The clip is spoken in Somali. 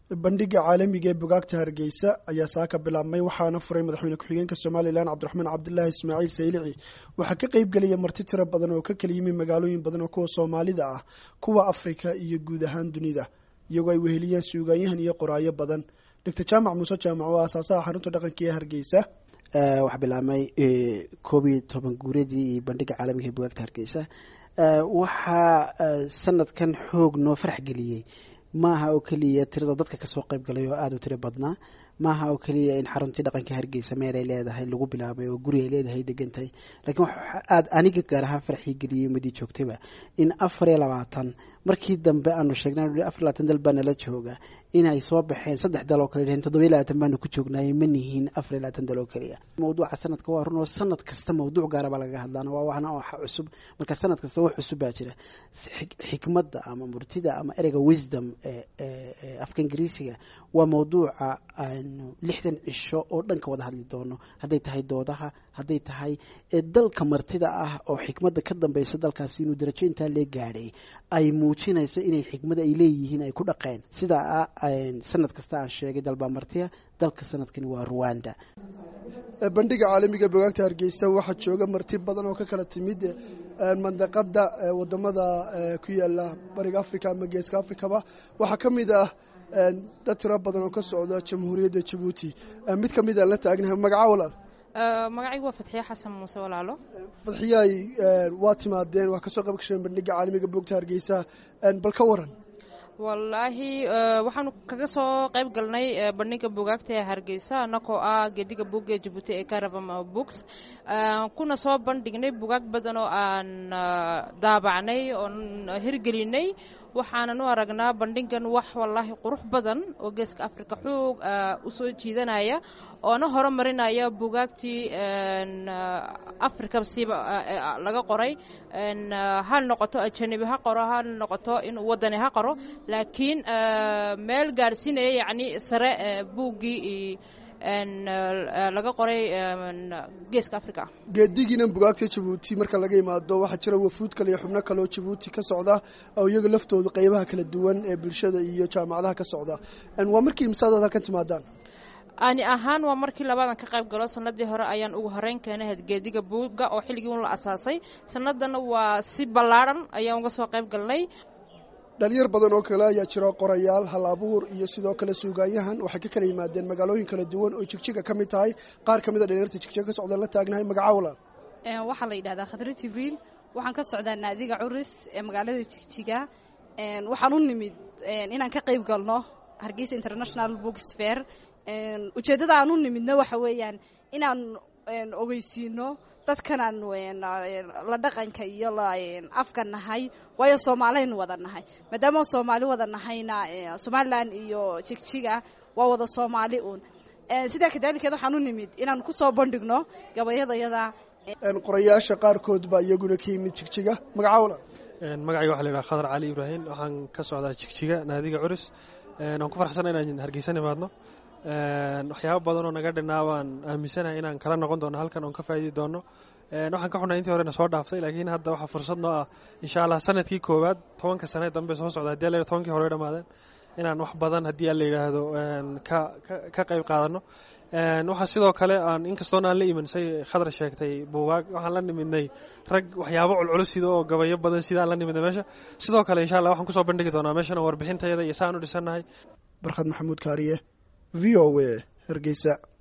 bandhiga caalamiga ee bugaagta hargeysa ayaa saaka bilaabmay waxaana furay madaxweyne ku-xigeenka somalilan cabdiraxmaan cabdilaahi ismaaciil saylici waxaa ka qeyb gelaya marti tiro badan oo ka kala yimi magaalooyin badan oo kuwa soomaalida ah kuwa afrika iyo guud ahaan dunida iyagoo ay weheliyeen suugaanyahan iyo qoraayo badan doctor jaamac muuse jaamac oo aasaasaha xarunta dhaqanka ee hargeysa waxaa bilaabmay koob iyo toban guuradii iyo bandhiga caalamiga ee bugaagta hargeysa waxaa sanadkan xoog noo farax geliyey maaha oo keliya tirada dadka kasoo qayb galay oo aada u tiro badnaa maaha oo keliya in xaruntii dhaqanka hargeysa meel ay leedahay lagu bilaabay oo guri ay leedahay degantahay lakiin waxa aada aniga gaar ahaan farxii geliyey umadii joogtayba in afar iyo labaatan markii dambe aanu sheegnay afar labaatan dal baa nala jooga inay soo baxeen saddex dal oo kale dheheen toddobiyo labaatan baanu ku joognaayey ma nihiin afar iyo labaatan dal oo keliya mawduuca sanadka waa run oo sanad kasta mawduuc gaara baa lagaga hadlaana waa waxna waxa cusub marka sanad kasta wax cusub baa jira xikmadda ama murtida ama ereyga wisdom ee afka ingiriisiga waa mawduuca aanu lixdan cisho oo dhan ka wada hadli doono hadday tahay doodaha hadday tahay dalka martida ah oo xikmadda ka dambeysa dalkaasi inuu darajo intaa lee gaadhay ay muujinayso inay xikmada ay leeyihiin ay ku dhaqeen sidaa sanad kasta aan sheegay dalbaa martiya dalka sanadkani waa ruwanda bandhiga caalamiga bugaagta hargeysa waxaa jooga marti badan oo ka kala timid mandaqada wadamada ku yaala bariga africa ama geeska africaba waxaa ka mid ah dad tiro badan oo ka socda jamhuuriyadda jabuuti mid ka mid aan la taagnahay magaca walaal magacaygu waa fadxiye xasan muuse walaalo fadxiyaay waa timaadeen waa kasoo qayb gasheen bandhiga caalamiga buugta hargeysa bal ka waran wallaahi waxaanu kaga soo qayb galnay bandhiga buugaagta ee hargeysa anakoo ah geediga buugga ee jabuuti ee caravam books kuna soo bandhignay bugaag badan oo aan daabacnay oon hirgelinay waxaanan u aragnaa bandhigan wax wallaahi qurux badan oo geeska africa xoog u soo jiidanaya oona horumarinaya bugaagtii africa siba laga qoray ha noqoto ajanabi ha qoro ha noqoto in wadani ha qoro laakiin meel gaadhsiinaya yacni sare buuggii laga qoray geeska africa geedigiinan bugaagta jabuuti marka laga yimaado waxaa jira wafuud kale iyo xubno kale oo jabuuti ka socda oo iyaga laftooda qeybaha kala duwan ee bulshada iyo jaamacadaha ka socda waa markii imsaadaad halkan timaadaan ani ahaan waa markii labaadan ka qayb galo sanadii hore ayaan ugu horeyn keenay geediga buugga oo xilligii un la asaasay sanadana waa si ballaadhan ayaan uga soo qayb galnay dhalinyar badan oo kale ayaa jira qorayaal hal abuur iyo sidoo kale suugaanyahan waxay ka kala yimaadeen magaalooyin kala duwan oo jigjiga ka mid tahay qaar ka mid a dhalinyarta jigjiga ka socdaan la taagnahay magaca walaal waxaa la yidhahdaa khadre jibriil waxaan ka socdaa naadiga curis ee magaalada jigjiga waxaan u nimid inaan ka qayb galno hargeysa international books fair ujeeddada aan u nimidna waxa weeyaan inaan ogeysiino dadkanaan la dhaqanka iyo afka nahay waayo soomaaliynu wada nahay maadaama soomaali wada nahayna somalilan iyo jigjiga waa wada soomaali uun sidaa kadaalikeed waxaan u nimid inaan kusoo bandhigno gabayadayada qorayaasha qaarkood baa iyaguna ka yimid jigjiga magaca walaal magacayga waxa la yidhaha khadar cali ibraahim waxaan ka socdaa jigjiga naadiga curis waan ku farxsana inaan hargeysa nimaadno waxyaaba badan oo naga dhinaa waan aaminsanahay inaan kala noqon doono halkan oon ka faa'idi doono waxaan ka xunay intii horena soo dhaaftay laakiin hadda waxaa fursad noo ah insha allah sanadkii koowaad tobanka sane dambe soo socda hadii alla tobankii hore dhamaadeen inaan wax badan haddii alla yidhaahdo ka ka qayb qaadano waxaa sidoo kale aan inkastoona aan la iman say khadar sheegtay buugaag waxaan la nimidnay rag waxyaabo culculus sida oo gabayo badan sida aan la nimidnay meesha sidoo kale insha allah waxaan kusoo bandhigi doonaa meeshana warbixintayada iyo saan u dhisannahay barkhad maxamuud kaariye v o a hargeysa